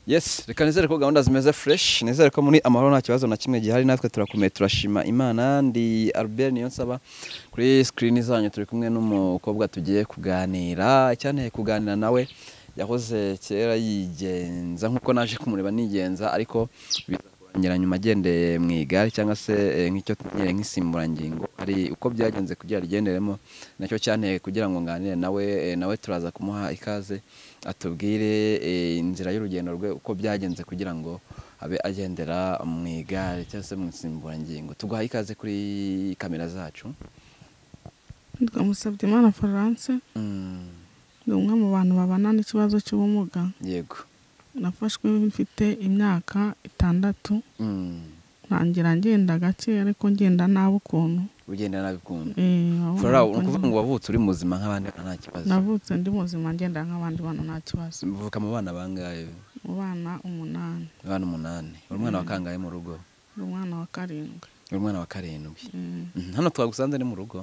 Yes reka nizere ko gahunda zimeze fresh nizere ko muri amahoro nta kibazo na kimwe gihari natwe turakomeye turashima imana ndi Albert Niyonsaba kuri screen zanyu turi kumwe n'umukobwa tugiye kuganira icyanteye kuganira nawe yahoze kera yigenza nk'uko naje kumureba nigenza ariko biza kurangira nyuma agendeye mu igare cyangwa se eh, nk'icyo tumenyereye nk'insimburangingo hari uko byagenze kugira rigenderemo nacyo cyanteye kugira ngo nganire nawe eh, nawe turaza kumuha ikaze atubwire eh, inzira y'urugendo rwe uko byagenze kugira ngo abe agendera mu igare cyangwa se mu nsimburangingo tuguhaye ikaze kuri kamera zacu twamusabye imana florence Mm, ni umwe mu bantu babana n'ikibazo cy'ubumuga yego nafashwe mfite imyaka itandatu Mm, ntangira ngenda gake ariko ngenda nabi ukuntu ugenda nabikunda Eh, ahubwo Flora nuko ni ukuvuga ngenda- ngo wavutse uri muzima nk'abandi bana nta kibazo navutse ndi muzima ngenda nk'abandi bana nta kibazo mvuka mu bana bangahe mu bana umunani abana umunani uri umwana wa kangahe mu rugo ndi umwana wa karindwi uri umwana wa karindwi Eh, Mhm, hano twagusanze ni mu rugo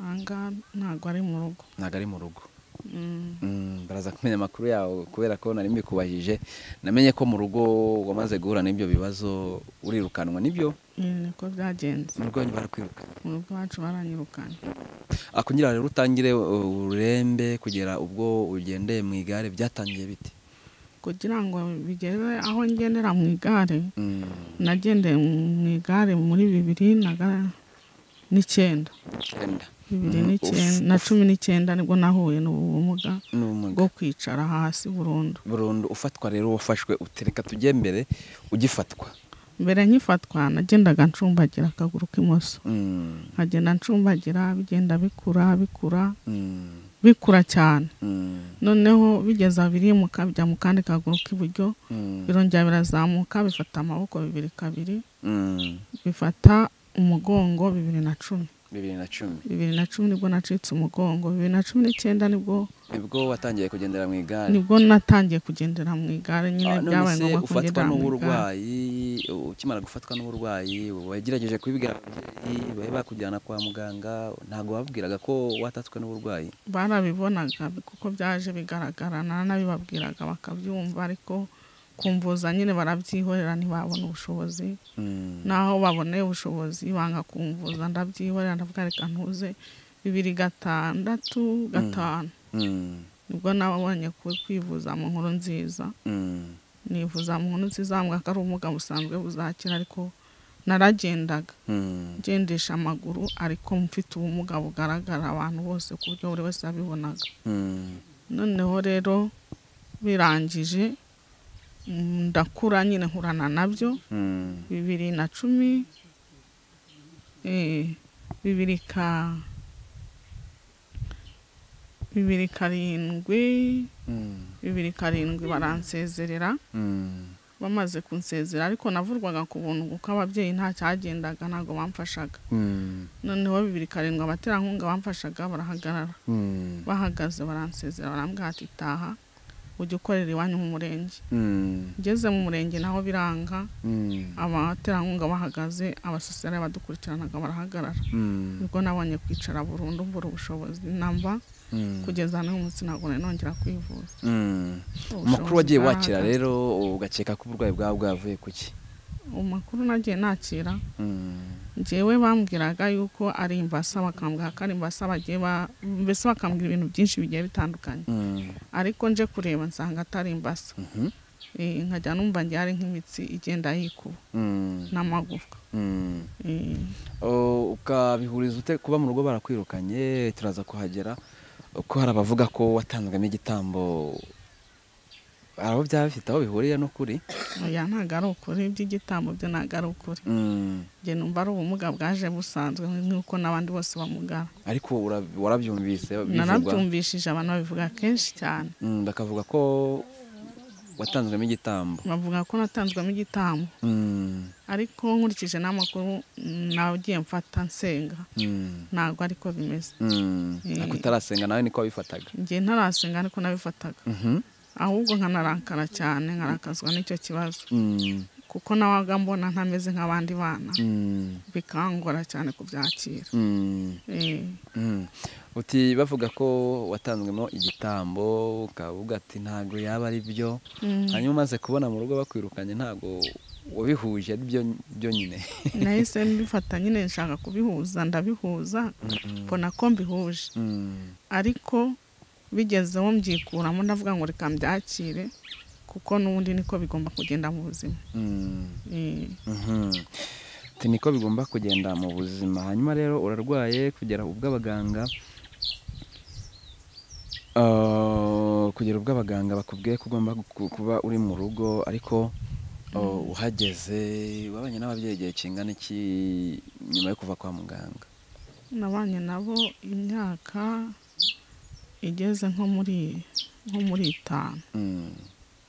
aha ngaha ntabwo ari mu rugo ntabwo ari mu rugo Mm, Mm, baraza kumenya amakuru yawe kubera ko nari mbikubajije namenye ko mu rugo wamaze guhura n'ibyo bibazo urirukanwa nibyo eh, niko byagenze mu rugo nyuma barakwirukana mu rugo iwacu baranyirukanye Ah, kugira rero utangire uh, ururembe kugera ubwo ugendeye mu igare byatangiye bite kugira ngo bigere aho ngendera mu igare Mm, nagendeye mu igare muri bibiri na ga- n'icyenda icyenda bibiri Mm, n'icyenda uf, na cumi n'icyenda nibwo nahuye n'ubu bumuga n'ubumuga bwo kwicara hasi burundu burundu ufatwa rero wafashwe utereka tujye mbere ugifatwa mbere nkifatwa nagendaga ncumbagira akaguru k'imoso Mm, nkagenda ncumbagira bigenda bikura bikura mm, bikura cyane mm, noneho bigeza birimuka bijya mu kandi kaguru k'iburyo mm, birongera birazamuka bifata amaboko bibiri kabiri mm. bifata umugongo bibiri na cumi bibiri na cumi bibiri na cumi nibwo nacitse umugongo bibiri na cumi n'icyenda nibwo nibwo watangiye kugendera mu igare nibwo natangiye kugendera mu igare nyine Ah, none byabaye se ngombwa ufatwa kugendera mu igare n'uburwayi ukimara gufatwa n'uburwayi wagerageje kubibwira ababyeyi bari bakujyana kwa muganga ntabwo babwiraga ko watatswe n'uburwayi barabibonaga kuko byaje bigaragara naranabibabwiraga bakabyumva ariko kumvuza nyine barabyihorera ntibabona ubushobozi Mm, naho baboneye ubushobozi banga kumvuza ndabyihorera ndavuga reka ntuze bibiri gatandatu gatanu mm, nibwo nabonye ku- kwivuza mu nkuru nziza mm, nivuza mu nkuru nziza mbwa ko ari ubumuga busanzwe buzakira ariko naragendaga mm, ngendesha amaguru ariko mfite ubumuga bugaragara abantu bose ku buryo buri wese yabibonaga mm, noneho rero birangije mm, ndakura nyine nkurana nabyo mm, bibiri na cumi eh, bibiri ka bibiri karindwi mm, bibiri karindwi baransezerera mm, bamaze kunsezera ariko navurwaga ku buntu kuko ababyeyi nta cyagendaga ntabwo bamfashaga mm, noneho bibiri karindwi abaterankunga bamfashaga barahagarara mm, bahagaze baransezera barambwira ati taha ujye ukorera iwanyu mu murenge mm, ngeze mu murenge naho biranga mm, abaterankunga bahagaze abasosiyete badukurikiranaga barahagarara mm, nibwo nabonye kwicara burundu mbura ubushobozi namba mm. kugeza n'uyu munsi ntabwo nari nongera kwivuza Mm. Ubushobozi amakuru wagiye wakira bwarahagaze. rero ugakeka ko uburwayi bwawe bwavuye ku ki amakuru nagiye nakira Mm, njyewe bambwiraga yuko ari imbasa bakambwira ko ari imbasa bagiye ba- mbese bakambwira ibintu byinshi bigiye bitandukanye mm, ariko nje kureba nsanga atari imbasa mhm, Eh, nkajya numva njye ari nk'imitsi igenda yikuba mm, n'amagufwa mm. Eh, O, ukabihuriza ute kuba mu rugo barakwirukanye turaza kuhagera ko hari abavuga ko watanzwemo igitambo hari aho byaba bifite aho bihuriye n'ukuri oya ntabwo ari ukuri iby'igitambo byo ntabwo ari ukuri Mm, njye numva ari ubumuga bwaje busanzwe nk'uko n'abandi bose bamugara ariko wara- warabyumvise bivugwa narabyumvishije abantu babivuga kenshi cyane Mm, bakavuga ko watanzwemo igitambo bavuga ko natanzwemo igitambo Mm, ariko nkurikije n'amakuru mm, nagiye mfata nsenga mm, ntabwo ariko bimeze mm. Eh. ariko utarasenga nawe niko wabifataga njye ntarasenga ariko nabifataga Mhm, ahubwo nkanarakara cyane nkarakazwa n'icyo kibazo mm, kuko nawaga mbona ntameze nk'abandi bana Mm, bikangora cyane kubyakira mm, Eh, mm. uti bavuga ko watanzwemo igitambo ukavuga ati ntabwo yaba ari byo mm. hanyuma umaze kubona mu rugo bakwirukanye ntabwo wabihuje ari byo byonyine nahise mbifata nyine nshaka kubihuza ndabihuza mbona ko mbihuje Mm, ariko bigezeho mbyikuramo ndavuga ngo reka mbyakire kuko n'ubundi niko bigomba kugenda mu buzima mm, Eh, mhm. Uti niko bigomba kugenda mu buzima hanyuma rero urarwaye kugera ubwo abaganga Ah, kugera ubwo abaganga bakubwiye ko ugomba gu- kuba uri mu rugo ariko oh, uhageze wabanye n'ababyeyi igihe kingana iki nyuma yo kuva kwa muganga nabanye nabo imyaka igeze nko muri nko muri itanu Mm,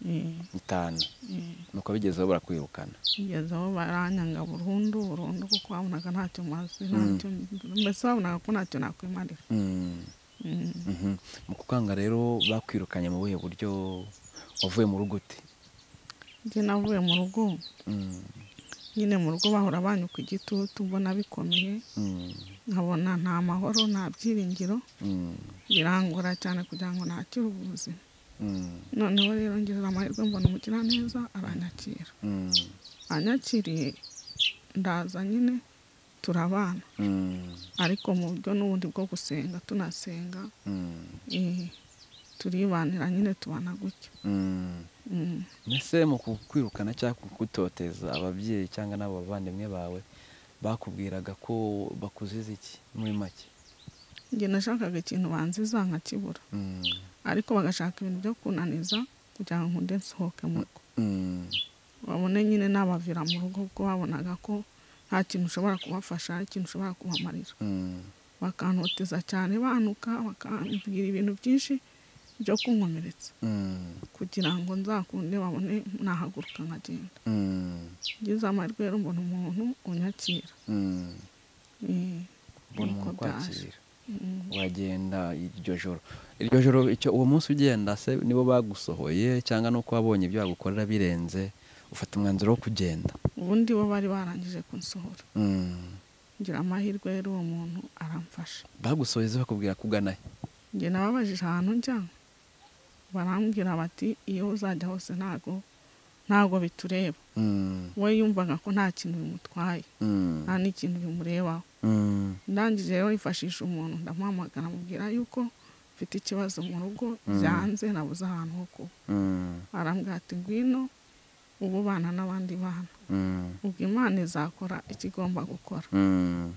Eh, itanu eh. nuko bigezeho barakwirukana kugeza aho baranyanga burundu burundu kuko babonaga ntacyo mazi ntacyo mbese babonaga ko ntacyo nakwimarira Mm. Mm. Mhm. mu kukanga rero bakwirukanye mu buhe buryo wavuye mu rugo ute njye navuye mu rugo Mm, nyine mu rugo bahora banyuka igitutu mbona bikomeye mm, nkabona nta mahoro nta byiringiro mm, birangora cyane kugira ngo nakire ubuzima mm, noneho rero ngeze amahirwe mbona umugiraneza aranyakira mm, anyakiriye ndaza nyine turabana mm, ariko mu buryo n'ubundi bwo gusenga tunasenga mm, Eh, turibanira nyine tubana gutya mm. Mm. mbese mu kukwirukana cyangwa kugutoteza ababyeyi cyangwa n'abo bavandimwe bawe bakubwiraga ko bakuziza iki muri make njye nashakaga ikintu banziza nkakibura Mm, ariko bagashaka ibintu byo kunaniza kugira ngo nkunde nsohoke mu rugo mm, babone nyine nabavira mu rugo kuko babonaga ko nta kintu ushobora kubafasha nta kintu ushobora kubamarira mm, bakantoteza cyane banuka bakambwira ibintu byinshi byo kunkomeretsa mm, kugira ngo nzakunde babone nahaguruka nkagenda mm, ngize amahirwe rero mbona umuntu unyakira mm. Eh, mbona nuko umuntu byaje. ukwakira Mm. wagenda iryo joro iryo joro icyo uwo munsi ugenda se nibo bagusohoye cyangwa nuko wabonye ibyo bagukorera birenze ufata umwanzuro wo kugenda ubundi bo bari barangije kunsohora Mm. ngira amahirwe rero uwo muntu aramfasha bagusoheze bakubwira kugana he njye nababajije ahantu njya barambwira bati iyo uzajya hose ntago ntago bitureba Mm, we yumvaga ko nta kintu bimutwaye mm, nta n'ikintu bimurebaho mm, ndangije rero yifashisha umuntu ndamuhamagara amubwira yuko mfite ikibazo mu rugo Mm. byanze nabuze ahantu ho kuba mm, arambwira ati ngwino ubu bana n'abandi bana mm, ubwo imana izakora icyo igomba gukora mm.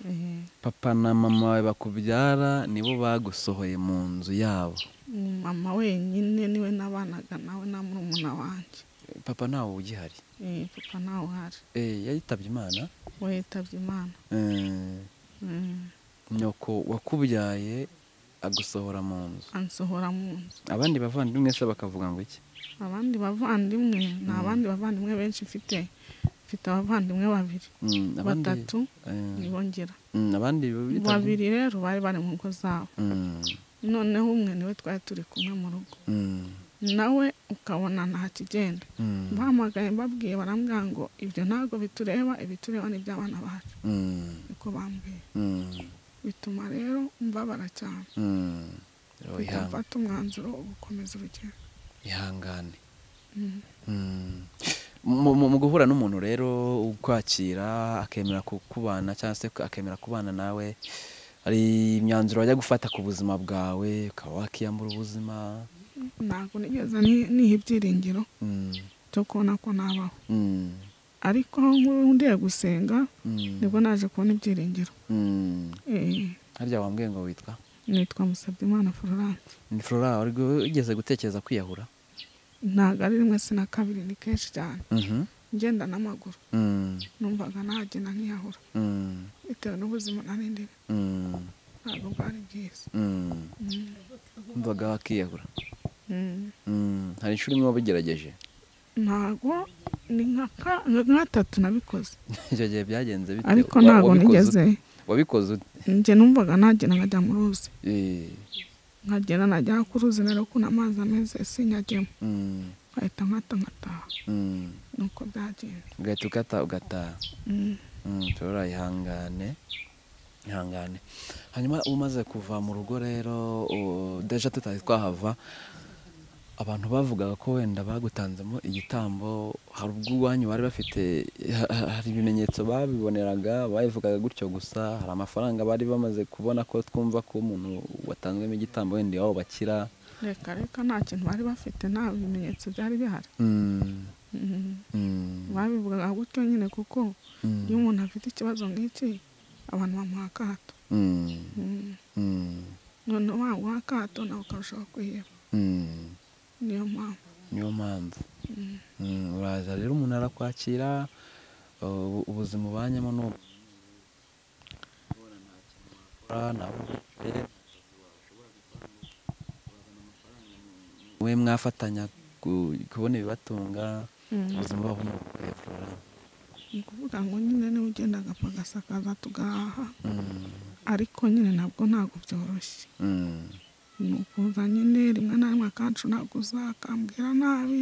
Eh, papa na mama bawe bakubyara nibo bagusohoye mu nzu yabo ni mama wenyine niwe nabanaga nawe na murumuna wanjye papa ntawe ugihari Eh, papa ntawe uhari Eh, yayitabye imana we yitabye imana Eh, Mm, nyoko wakubyaye agusohora mu nzu ansohora mu nzu abandi bavandimwe se bakavuga ngo iki abandi bavandimwe ni abandi bavandimwe benshi mfite mfite abavandimwe babiri Mm, abandi- batatu eh, nibongera mm, abandi bitabye- babiri rero bari bari mu ngo zabo Mm, noneho umwe niwe twari turi kumwe mu rugo mm, nawe ukabona nta kigenda mm, bahamagaye mbabwiye barambwira ngo ibyo ntabwo bitureba ibitureba ni iby'abana bacu mm, niko bambwiye mm, bituma rero mbabara cyane mm. Rero Mpita ihanga- mfata umwanzuro wo gukomeza urugendo ihangane Mm. Mm. Mu- mu mu guhura n'umuntu rero ukwakira akemera ku- kubana cyangwa se akemera kubana nawe hari imyanzuro wajya gufata ku buzima bwawe ukaba wakiyambura ubuzima ntabwo nigeze ni- niha ibyiringiro Mm, byo kubona ko nabaho mm, ariko ngiye gusenga mm, nibwo naje kubona ibyiringiro mm. Eh, harya wambwiye ngo witwa nitwa Musabyimana Florence ni flora wari ugeze gutekereza kwiyahura ntabwo ari rimwe si na kabiri ni kenshi cyane Mhm. ngenda n'amaguru Mm, numvaga nagenda nkiyahura mm, bitewe n'ubuzima nari ndimo mm, ntabwo bwari bwiza mm. Mm. umvaga wakiyahura Mm. Mm, hari inshuro imwe wabigerageje ntabwo ni nka ka- nka gatatu nabikoze icyo gihe byagenze bite? ariko Wa- ntabwo wabikoze ute? nigeze wabikoze ute? njye numvaga nagenda nkajya mu ruzi Eh, nkagenda najya ku ruzi nariko ni amazi ameze sinyagemo mm, nkahita nkata nkataha Mm. nuko byagenze ugahita ukata ugataha Mm. Mm, turora ihangane ihangane hanyuma umaze kuva mu rugo rero u- deja tutari twahava abantu bavugaga ko wenda bagutanzemo igitambo hari ubwo iwanyu bari bafite ha- ha- hari ibimenyetso babiboneraga babivugaga gutyo gusa hari amafaranga bari bamaze kubona ko twumva ko umuntu watanzwemo igitambo wenda iwabo bakira reka reka nta kintu bari bafite nta bimenyetso byari bihari Mm, Mm. mm, babivugaga gutyo nyine kuko mm, iyo umuntu afite ikibazo nk'iki abantu bamuha akato mm, Mm. mm, noneho waguha akato nawe ukarushaho kwiheba mm. niyo mpamvu niyo mpamvu Mm, uraza rero umuntu arakwakira ubu- ubuzima ubanyemo ni ubu we mwafatanya ku- kubona ibibatunga Mm. ubuzima bwabo ni ubukurefura ni ukuvuga ngo nyine niwe ugenda agapfa agasakaza tugahaha ariko nyine nabwo ntabwo byoroshye ni ukuza nyine rimwe na rimwe akacu naguza akambwira nabi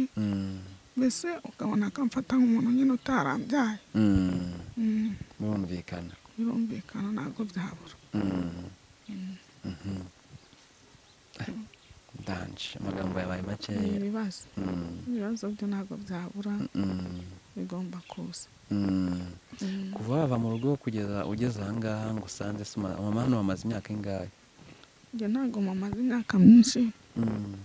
mbese ukabona akamfata nk'umuntu nyine utarambyaye Mm, birumvikana birumvikana ntabwo byabura Mm. Mhm. Eh, ndanje amagambo yabaye ni makeya ibibazo Mm. ibibazo byo ntabwo byabura Mm. bigomba kuza Mm. Mm, kuva wava mu rugo kugeza ugeze ahangaha ngo usanze se uma- mama hano bamaze imyaka ingahe njye ntabwo mamaze imyaka myinshi Mm.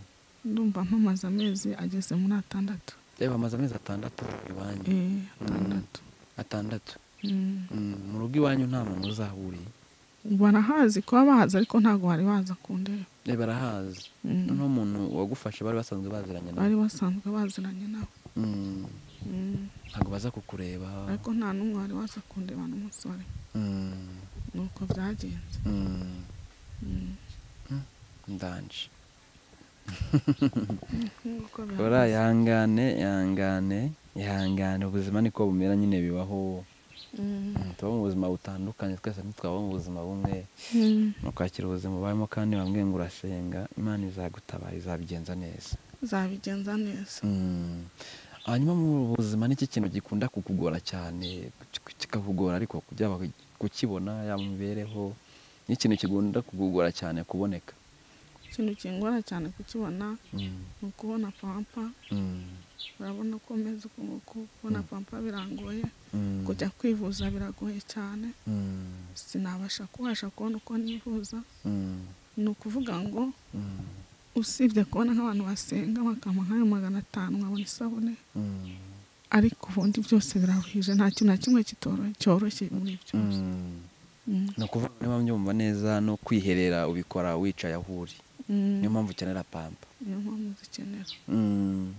ndumva mpamaze amezi ageze muri atandatu Eh, bamaze amezi atandatu iwanyu Eh, atandatu atandatu Mm. Mm, mu rugo iwanyu nta muntu uzahuriye barahazi kuba bahazi ariko ntabwo bari baza kundeba Eh, barahazi Mm. n'umuntu wagufashe bari basanzwe baziranye nawe bari basanzwe baziranye nabo Mm. Mm. ntabwo baza kukureba ariko nta n'umwe wari waza kundeba n'umunsi wari Mm. ni uko byagenze Mm. Mm. ndanje Nk'uko ora bihagaze. ihangane ihangane ihangane ubuzima niko bumera nyine bibaho Mm. Mm, tuba mu buzima butandukanye twese ntitwaba mu buzima bumwe Mm. ukwakira ubuzima ubayemo kandi bambwiye ngo urasenga imana izagutabara izabigenza neza zabigenza neza Mm. hanyuma mu buzima n'iki kintu gikunda kukugora cyane kik- kikakugora ariko byaba kukibona yaba mu mibereho n'ikintu kigunda kukugora cyane kuboneka ikintu kingora cyane kukibona Mm, ni ukubona pampa mm, urabona ko umeze uku nguku kubona pampa birangoye mm, kujya kwivuza biragoye cyane mm, sinabasha kubasha kubona uko nivuza mm, ni ukuvuga ngo mm, usibye kubona nk'abantu basenga bakampa nk'ayo magana atanu nkabona isabune mm, ariko ubundi byose biraruhije nta kintu na kimwe kitoro- cyoroshye muri byose mm. Mm. ni ukuvuga niba mbyumva neza no kwiherera ubikora wicaye aho uri Mm. niyo mpamvu ukenera pampa niyo mpamvu zikenera Mm.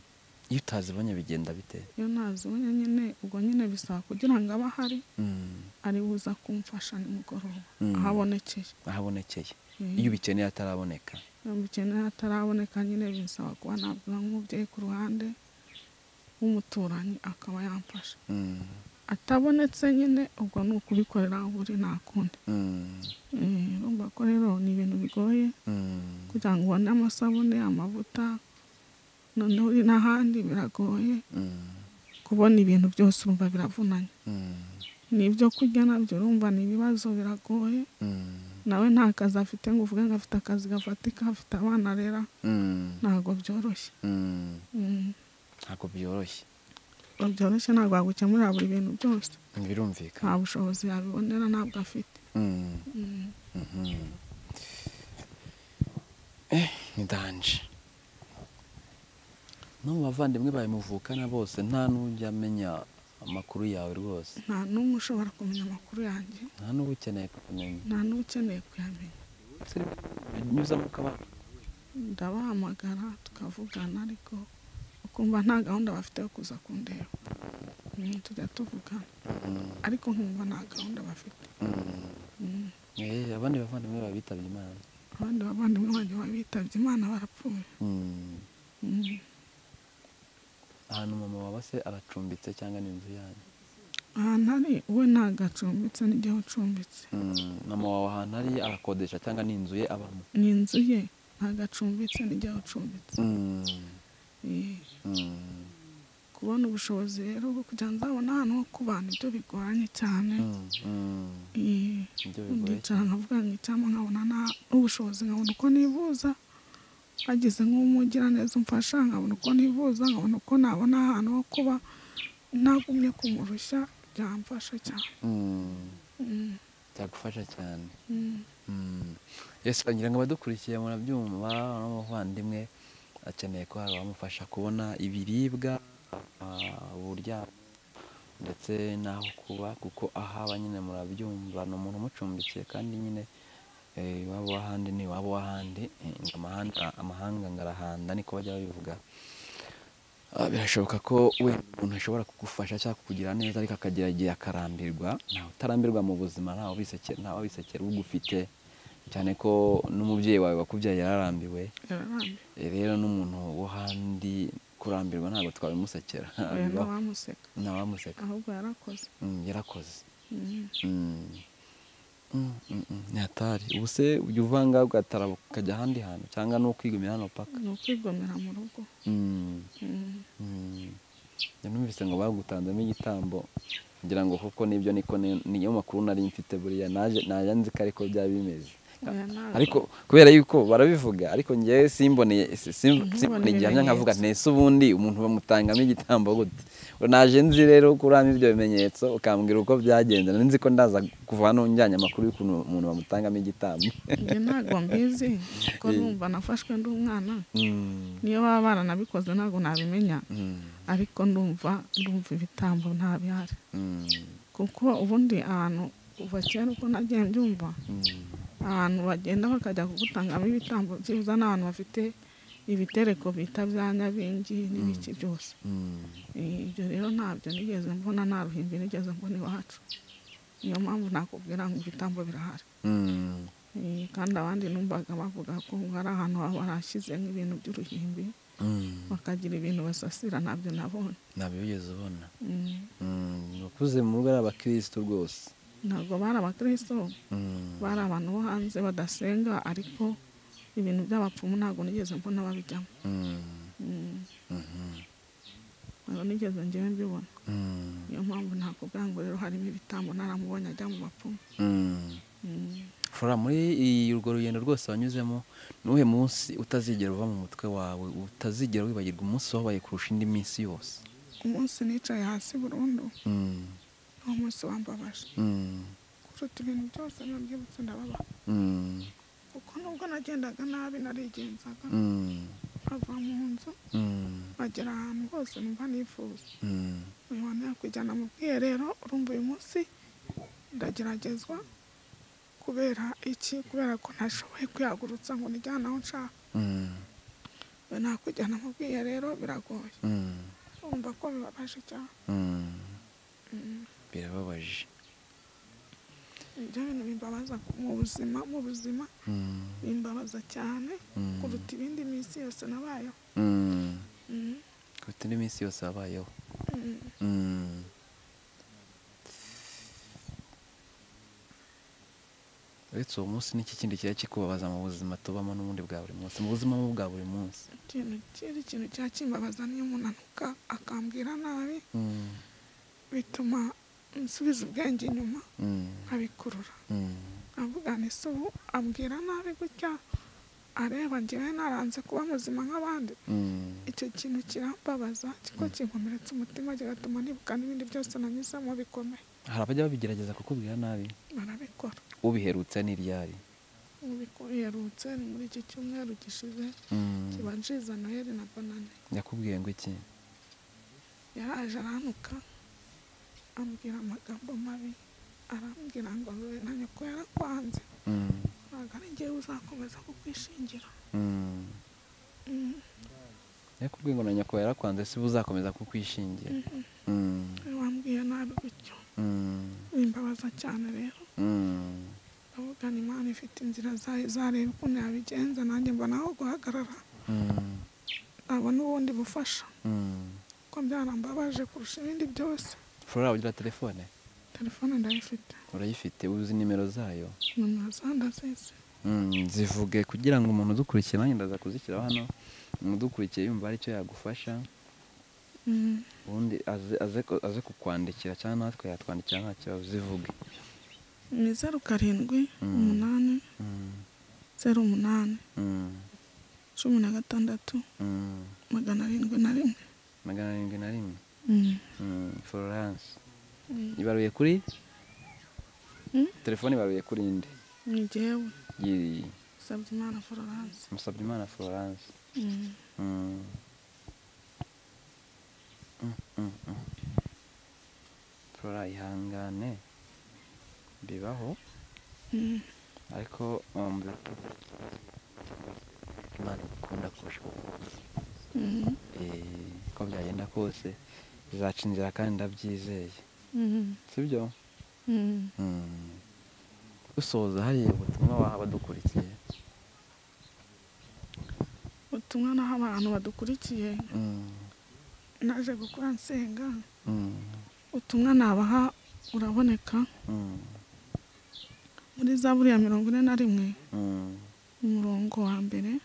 iyo utazibonye bigenda bite iyo ntazibonye nyine ubwo nyine bisaba kugira ngo abe ahari Mm. ari buza kumfasha nimugoroba Mm. ahabonekeye ahabonekeye Mm. iyo ubikeneye ataraboneka iyo bikeneye ataraboneka nyine bisaba kuba nabwira nk'umubyeyi ku ruhande w'umuturanyi akaba yamfasha Mm. atabonetse nyine ubwo ni ukubikorera aho uri nta kundi Mm. Eh, urumva ko rero ni ibintu bigoye Mm. kugira ngo ubone amasabune amavuta noneho uri n'ahandi biragoye Mm. kubona ibintu byose urumva biravunanye Mm. n'ibyo kurya nabyo urumva ni ibibazo biragoye Mm. nawe nta kazi afite ngo uvuge ngo afite akazi gafatika afite abana arera Mm. ntabwo byoroshye Mm. Mm, ntabwo byoroshye ntabwo byoroshye ntabwo wagukemurira buri bintu byose nta birumvikana bushobozi yabibonera ntabwo afite Mm. Mm, Mhm. Eh, ni danje no mu bavandimwe bawe muvukana bose nta n'ujya amenya amakuru yawe rwose nta n'umwe ushobora kumenya amakuru yanjye nta n'uba ukeneye kumenya nta n'uba ukeneye kuyamenya nyuzamo ukabana ndabahamagara tukavugana ariko ukumva nta gahunda bafite yo kuza kundeba Mm, tujya tuvugana Mm. ariko nkumva nta gahunda bafite Mm. Mm. Eh, abandi bavandimwe bawe bitabye imana abandi bavandimwe banjye babitabye imana barapfuye Mm. Mm. ahantu mama waba se aracumbitse cyangwa ni inzu yanyu ahantu ari we ntabwo acumbitse n'igihe ucumbitse mama wawe ahantu ari arakodesha cyangwa ni inzu ye abamo ni inzu ye ntabwo acumbitse n'igihe ucumbitse Eh, kubona ubushobozi rero bwo kugira ngo nzabone ahantu ho kubana ibyo bigoranye cyane Eh, Ibyo bigoye nkicara nkavuga ngo icyampa nkabona na- n'ubushobozi nkabona uko nivuza bagize nk'umugiraneza umfasha nkabona uko nivuza nkabona uko nabona ahantu ho kuba ntagumye kumurushya byamfasha cyane Mm, Mm, byagufasha cyane mm. Mm. yesu ngira ngo abadukurikiye murabyumva n'umuvandimwe akeneye ko hari abamufasha kubona ibiribwa ah, uburyamo ndetse n'aho kuba kuko ahaba nyine murabyumva ni umuntu umucumbikiye kandi nyine eh, iwabo w'ahandi ni iwabo w'ahandi eh, ngo amahanga- amahanga ngarahanda niko bajya babivuga Ah, birashoboka ko we umuntu ashobora kugufasha cyangwa kukugira neza ariko akagera igihe akarambirwa ntawe utarambirwa mu buzima ntawe ubisekera ntawe ubisekera ugufite cyane ko n'umubyeyi wawe wakubyaye yararambiwe yararambiye Eh, rero n'umuntu wo handi kurambirwa ntabwo twabimusekera oya ntawamuseka ntawamuseka ahubwo yarakoze Mm, yarakoze Mm. Mm. Mm, mm, mm, ntihatari ubu se ujya uvanga ugatara ukajya ahandi hantu cyangwa ni ukwigumira hano paka ni ukwigomera mu rugo Mm. Mm. Mm. Njya numvise ngo bagutanzemo igitambo ngira ngo kuko nibyo niko ni- niyo makuru nari mfite buriya naje najya nzi ko ariko byaba bimeze Oya, ntabwo. ariko kubera yuko barabivuga ariko ngewe simboneye si- sim- Ntubone simbona igihamya ibimenyetso. nkavuga nese ubundi umuntu bamutangamo igitambo gute naje nzi rero kuramo ibyo bimenyetso ukambwira uko byagenze nari nzi ko ndaza kuva hano njyanye amakuru y'ukuntu umuntu bamutangamo igitambo njye ntabwo mbizi kuko numva nafashwe ndi umwana Mm, niyo baba baranabikoze ntabwo nabimenya mm, ariko ndumva ndumva ibitambo ntabihari mm, kuko ubundi ahantu kuva kera uko nagiye mbyumva mm, ahantu bagenda bakajya kugutangamo ibitambo byibuza n'abantu bafite ibitereko bita bya nyabingi n'ibiki byose mm. Eh, ibyo rero ntabyo nigeze mbona nta ruhimbi nigeze mbona iwacu niyo mpamvu nakubwira ngo ibitambo birahari Mm. Eh, kandi abandi numvaga bavuga ko ngo ari ahantu baba barashyize nk'ibintu by'uruhimbi Mm. bakagira ibintu basasira ntabyo nabonye ntabyo wigeze ubona Mm. abakuze mu rugo ari abakirisitu rwose ntabwo bari abakristo Mm, bari abantu bo hanze badasenga ariko ibintu by'abapfumu ntabwo nigeze mbona babijyamo mm, Mm. mhm, ntabwo nigeze ngewe mbibona mm, niyo mpamvu nakubwira ngo rero harimo ibitambo naramubonye ajya mu bapfumu mm. Mm. Fura muri iyi- urwo rugendo rwose wanyuzemo ni uwuhe munsi utazigera uva mu mutwe wawe utazigera wibagirwa umunsi wabaye kurusha indi minsi yose umunsi nicaye hasi burundu Mm, ni umunsi wambabaje mm, kuruta ibintu byose biba byibutse ndababa mm, kuko nubwo nagendaga nabi narigenzaga mm, ava mu nzu mm, bagera ahantu hose numva nifuza mm, uyu wantu yakujyana mu bwiherero urumva uyu munsi ndageragezwa kubera iki kubera ko ntashoboye kwihagurutsa ngo nijyane aho nshaka mm, we nakujyana mu bwiherero biragoye mm, urumva ko bibabaje cyane mm. Mm. birababaje ibyo bintu bimbabaza mu buzima mu buzima Mm, bimbabaza cyane Mm. kuruta ibindi minsi yose nabayeho mm. Mm. kuruta indi minsi yose wabayeho Mm. Mm. uretse uwo munsi n'iki kindi kiba kikubabaza mu buzima tubamo n'ubundi bwa buri munsi mu buzima bwo bwa buri munsi ikintu kindi kintu cyakimbabaza niyo umuntu anuka akambwira nabi Mm, bituma nsubiza ubwenge inyuma mm, nkabikurura mm, avuga ni se ubu ambwira nabi gutya areba ngewe naranze kuba muzima nk'abandi mm, icyo kintu kirambabaza kiko kinkomeretsa umutima kigatuma nibuka n'ibindi byose nanyuzemo bikomeye hari abajya babigerageza kukubwira nabi barabikora ubiherutse n'iryari Ubu biku- yerutse ni muri iki cyumweru gishize Mm, kibanjiriza noheli na banane yakubwiye ngo iki yaraje aranuka ambwira amagambo mabi arambwira ngo "Wowe na nyoko yarakwanze Mm, ntabwo ari ngewe uzakomeza kukwishingira mm. Mm. yakubwiye ngo na nyoko yarakwanze si uzakomeza kukwishingira Mm, wambwiye nabi gutyo mm, bimbabaza cyane rero mm, ndavugana imana ifite inzira zayo izareba ukuntu yabigenza nanjye mbona aho guhagarara mm, nabona ubundi bufasha mm. kuko byarambabaje kurusha ibindi byose flora ugira telefone telefone ndayifite urayifite uzi nimero zayo nimero za ndazizi Mm, zivuge kugira ngo umuntu udukurikira nanjye ndaza kuzishyiraho hano umudukurikiye yumva hari icyo yagufasha Mm. ubundi aze- aze ku- aze kukwandikira cyangwa natwe yatwandikira nta kibazo uzivuge ni zeru karindwi Mm. umunani Mm, zeru umunani mm, cumi na gatandatu mm. magana arindwi na rimwe magana arindwi na rimwe Mm. Mm, florence Mm. ibaruye kuri Mm. telefone ibaruye kuri inde ni jyewe Yi- Sabyimana Florence musabyimana florence Mm. Mm. Mm, mm, mm. flora ihangane bibaho Mm. ariko um, imana ikunda kurusha Mm. Eh, uko byagenda kose bizaca inzira kandi ndabyizeye Mm. sibyo Mm. Mm. usoza hariya ubutumwa waha abadukurikiye ubutumwa naho abantu badukurikiye Mm, naje gukora nsenga mm, ubutumwa nabaha uraboneka mm, muri zaburi ya mirongo ine na rimwe mm, umurongo wa mbere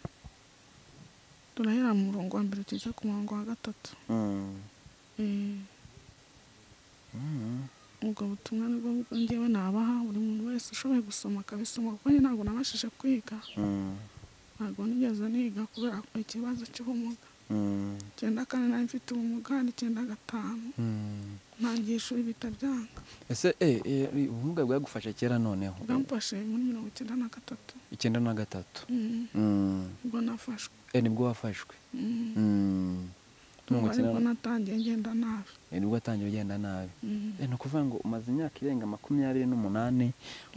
turahera mu murongo wa mbere tugeze ku murongo wa gatatu mm, Eh, mm, ubwo butumwa nibwo bwo ngewe nabaha buri muntu wese ushoboye gusoma akabisoma kuko njye ntabwo nabashije kwiga mm, ntabwo nigeze niga kubera ikibazo cy'ubumuga mm, icyenda kane nari mfite ubumuga n'icyenda gatanu mm. ntangiye ishuri bita byanga ese eh, eh, ubumuga bwagufasha kera noneho bwamfashe muri mirongo icyenda na gatatu icyenda na gatatu Mm, Mm. ubwo nafashwe Eh, nibwo wafashwe Mm, Mm. Mirongo ubwo nibwo icyenda- natangiye ngenda nabi eh, nibwo watangiye ugenda nabi Mm, Eh, ni ukuvuga ngo umaze imyaka irenga makumyabiri n'umunani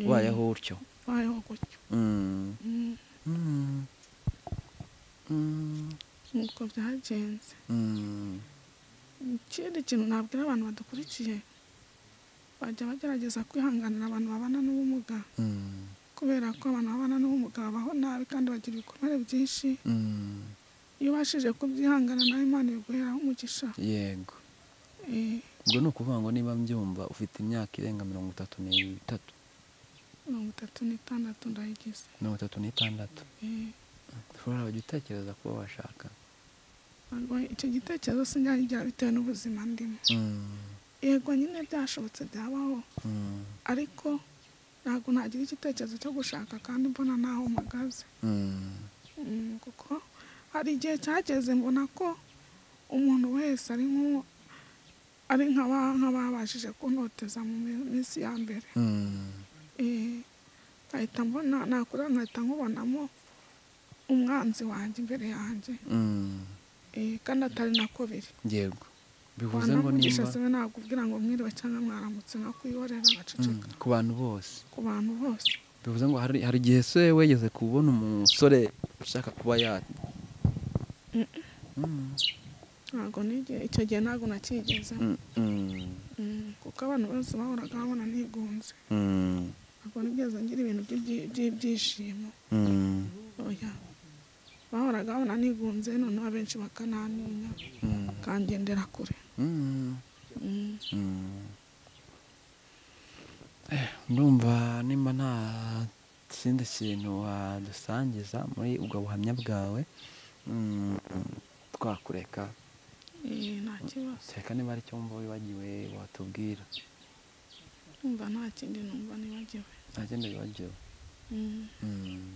ubayeho utyo bayeho gutyo Mm. Mm, Mm. Mm. nuko byagenze Mm. ikindi kintu nabwira abantu badukurikiye bajya bagerageza kwihanganira abantu babana n'ubumuga Mm. kubera ko abantu babana n'ubumuga babaho nabi kandi bagira ibikomere byinshi Mm. iyo ubashije kubyihangana nawe imana iguheraho umugisha yego Eh, ubwo ni ukuvuga ngo niba mbyumva ufite imyaka irenga mirongo itatu n'itatu mirongo itatu n'itandatu ndayigize mirongo itatu n'itandatu Eh, ushobora kujya utekereza kuba washaka ntabwo icyo gitekerezo sinjya bitewe n'ubuzima ndimo Mm. yego nyine byashobotse byabaho Mm. ariko ntabwo nagira igitekerezo cyo gushaka kandi mbona naho mpagaze Mm. Mm, kuko hari igihe cyageze mbona ko umuntu wese ari nk'u- ari nk'aba- nk'ababashije kunoteza mu mi- minsi ya mbere Mm. Eh, nkahita mbona nakura nkahita nkubonamo umwanzi wanjye imbere yanjye Mm. Eh, kandi atari nako biri yego bivuze ngo wanamugisha nimba sibe nagubwira ngo mwiriwe cyangwa mwaramutse nakwihorera Mm. agaceceka ku bantu bose ku bantu bose bivuze ngo hari hari igihe se wegeze kubona umusore ushaka kuba yata Mm. ntabwo nige icyo gihe ntabwo nakigeze Mm. Mm. kuko abantu bose bahoraga babona nigunze Mm. ntabwo nigeze ngira ibintu by'ibyi- by'ibyishimo Mm. oya bahoraga babona nigunze noneho abenshi bakananinya Mm. kangendera kure Mm. Mm, Mm. Eh, ndumva nimba nta kindi kintu wadusangiza muri ubwo buhamya bwawe mm, twakureka eh, nta kibazo kereka niba ari icyo wumva wibagiwe watubwira numva nta kindi numva nibagiwe ntagenda wibagiwe Mm, Mm.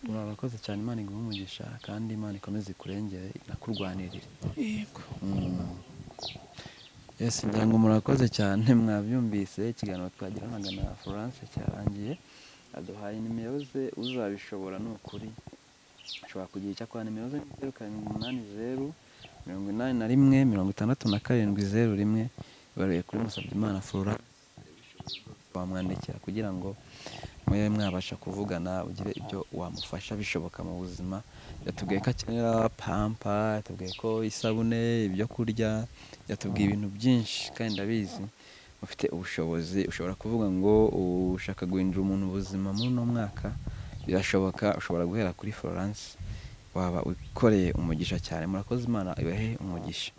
uri abakoze cyane imana iguhe umugisha kandi imana ikomeze ikurengere inakurwanirire yego Yes, ngira ngo murakoze cyane mwabyumvise ikiganiro twagiranaga na Florence cyarangiye aduhaye nimero ze uzabishobora ni ukuri ashobora kugira icyo akora nimero ze ni zeru karindwi umunani zeru mirongo inani na rimwe mirongo itandatu na karindwi zeru rimwe ibaruye kuri Musabyimana Florence wamwandikira kugira ngo mube mwabasha kuvugana ugire ibyo wamufasha bishoboka mu buzima yatubwiye ko akenera pampa yatubwiye ko isabune ibyo kurya yatubwiye ibintu byinshi kandi ndabizi ufite ubushobozi ushobora kuvuga ngo ushaka guhindura umuntu ubuzima muri uno mwaka birashoboka ushobora guhera kuri florence waba wikoreye umugisha cyane murakoze imana ibahe umugisha